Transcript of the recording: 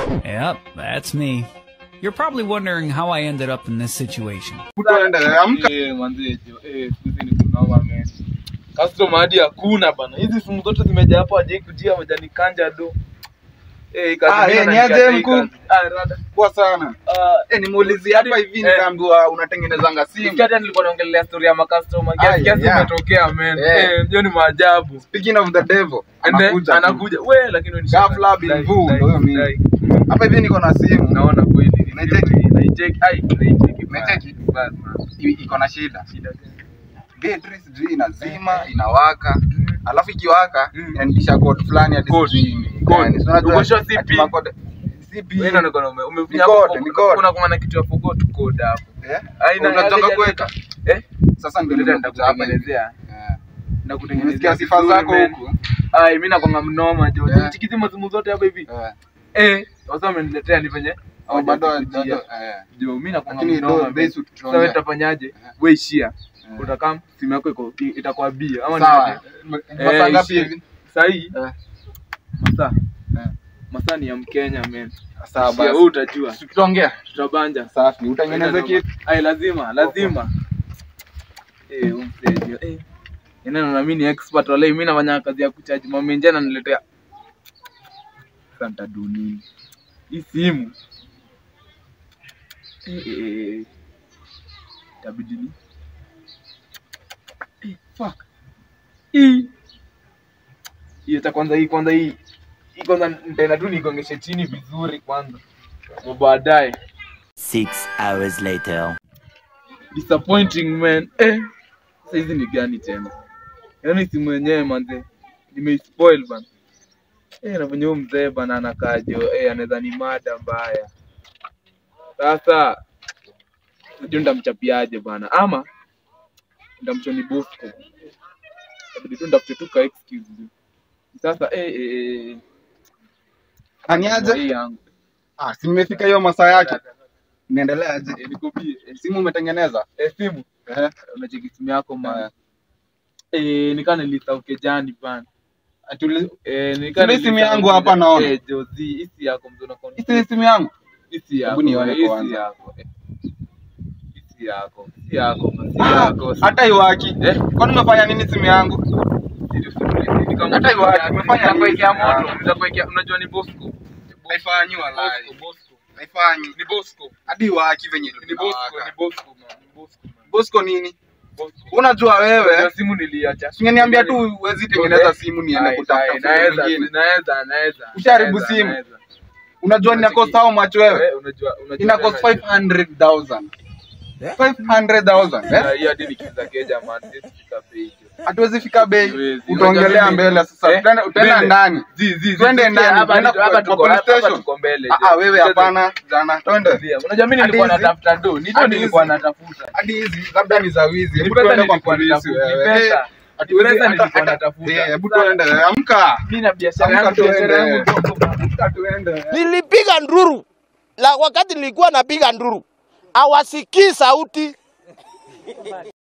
Yep, that's me. You're probably wondering how I ended up in this situation. Tuende, amka. Eh, manze, jo, eh, siku hizi ni kunoma, man. Customer hadi hakuna bana. Hizi simu zote zimejaa hapo aje kujia majani kanja do. Eh, hii kazi Ah, mimi eh, ni nanikata aje hii mkuu? kazi. Ah, rada. Poa sana. Ah, Eh, nimuulizie hapa hivi Eh. nikaambiwa unatengenezanga simu. Sikia hata nilikuwa naongelea story ya makastoma. Ah, Kiasi kiasi yeah. umetokea man. Eh. Eh, hiyo ni maajabu. Speaking of the devil, Ende, anakuja. tu. anakuja. We, lakini wewe ni Ghafla shaka. bin Dai, vu, dai, ndio huyo mimi. dai. Hapa hivi niko na simu. Naona kweli. ni Unaicheki? simu hii, naicheki. Ai, naicheki. bana. Unaicheki? Bad, man. I- Iko na shida. Shida gani? Betri sijui inazima, inawaka. Alafu ikiwaka Mm. inanipisha code fulani hadi Code. sijui ni Code. gani. Si unajua Ukosha ati CP. makode- CP. Wewe ndio unaona ume- umefinya Ni hapo, code, ni code. kuna kuna kitu ya forgot code hapo. Eh? Aina Unataka kuweka? Eh? Sasa ndio Ndio nimekuja hapa hivi. nitakutengenezea. Eh. Nakutengenezea. Nimesikia sifa vizuri, zako man. huku. Ai, mimi nakwanga mnoma jo. Yeah. Chikizi mazimu zote hapa hivi. Eh. Eh, wasa wameniletea ni venye. Au bado hawajakujia. bado eh. Jo, mimi nakwanga Lakini mnoma. do man. base Sasa wewe tutuongea. utafanyaje? Eh. Wewe ishia. Eh. Utakaa simu yako iko itakuwa bia ama Sawa. niaje? Masaa Eh, ngapi ishia. hivi? Sasa hii Eh. masaa Eh. masaa ni ya Mkenya man. Sawa Ishia, wewe basi. utajua. Tutaongea. Tutabanja. Safi. Utengeneze kitu. Ai, lazima lazima. Eh, umsaidia. Eh. Yana na mimi ni expert wale mimi nafanya kazi ya kucharge mama nje ananiletea. Santa dunini. Hii simu. Eh, eh, eh. Itabidi ni. Eh, fuck. Hii. Hii hata kwanza hii kwanza hii. Hii kwanza nitaenda tu nigongeshe chini vizuri kwanza. Kwa baadaye. Six hours later. disappointing man eh sasa hizi ni gani tena yaani simu yenyewe manze nimeispoil bana eh na venye huyu mzee bana anakajo eh anaweza ni mada mbaya sasa sijui ndamchapiaje bana ama ndamchoni bosco inabidi tu ndafute tu ka excuse tu. sasa eh eh eh Aniaje? hii yangu Ah, si nimefika hiyo masaa yake. Niendelea aje? eh niko bie eh, Simu umetengeneza? eh simu Eh. unacheki simu yako man Eh. eh nikana nilisauke jani bana Atuli Eh, ni Kuna simu yangu hapa naona. Eh, Jozi, hisi yako mzee unakuwa Hii si simu yangu. hisi yako. Hebu nione hisi kwanza. yako. eh. Hisi yako. Hisi yako. Hisi Ah, yako. hata iwaki. Eh? Kwani umefanya nini simu yangu? Hata hivyo, tumefanya nini? Nitakuwekea moto, nitakuwekea unajua ni Bosco. Haifanyi Bosco, walai. Bosco. Haifanyi. Ni Bosco. Hadi iwaki venye Ni Bosco, tunawaka. ni Bosco man. Ni Bosco man. Bosco nini? Bosco. Unajua Unajua wewe? simu niliacha. Singeniambia tu huwezi tengeneza simu niende Ai, kutafuta ai, simu naweza, nyingine. naweza, naweza. Ushaharibu naweza, simu. naweza. Unajua nina cost how much wewe? Eh, unajua unajua Ina cost tena- 500,000. 500,000, eh? Ah, hiyo hadi nikiza keja man, siwezi fika bei hiyo. Hatuwezi fika bei. Siwezi. Utaongelea Unajua mbele mimi- sasa. Eh, Utaenda utaenda mbele. ndani. Zi, zi, zi, Twende zi, ndani, hapa tuenda tuko- hapa kwa- tuko- kwa police hapa station. tuko mbele, Ah, jo. ah, wewe Twende. hapana. Jana, twende. Zia, Unajua mimi Hadi nilikuwa hizi- natafuta do, ndio hadi nilikuwa hizi- natafuta. Hadi hizi labda ni za wizi. Ni Hebu pesa tuende kwa nilikuwa polisi natafuta, ni wewe. pesa. Eh, Ni hatuwezi- pesa hata- nilikuwa hata- natafuta. Eh, Hebu tuende. Amka. Mimi na biashara Amka yangu, biashara tuende. yangu ndogo bana. Amka tuende. nilipiga nduru la wakati nilikuwa napiga nduru hawasikii sauti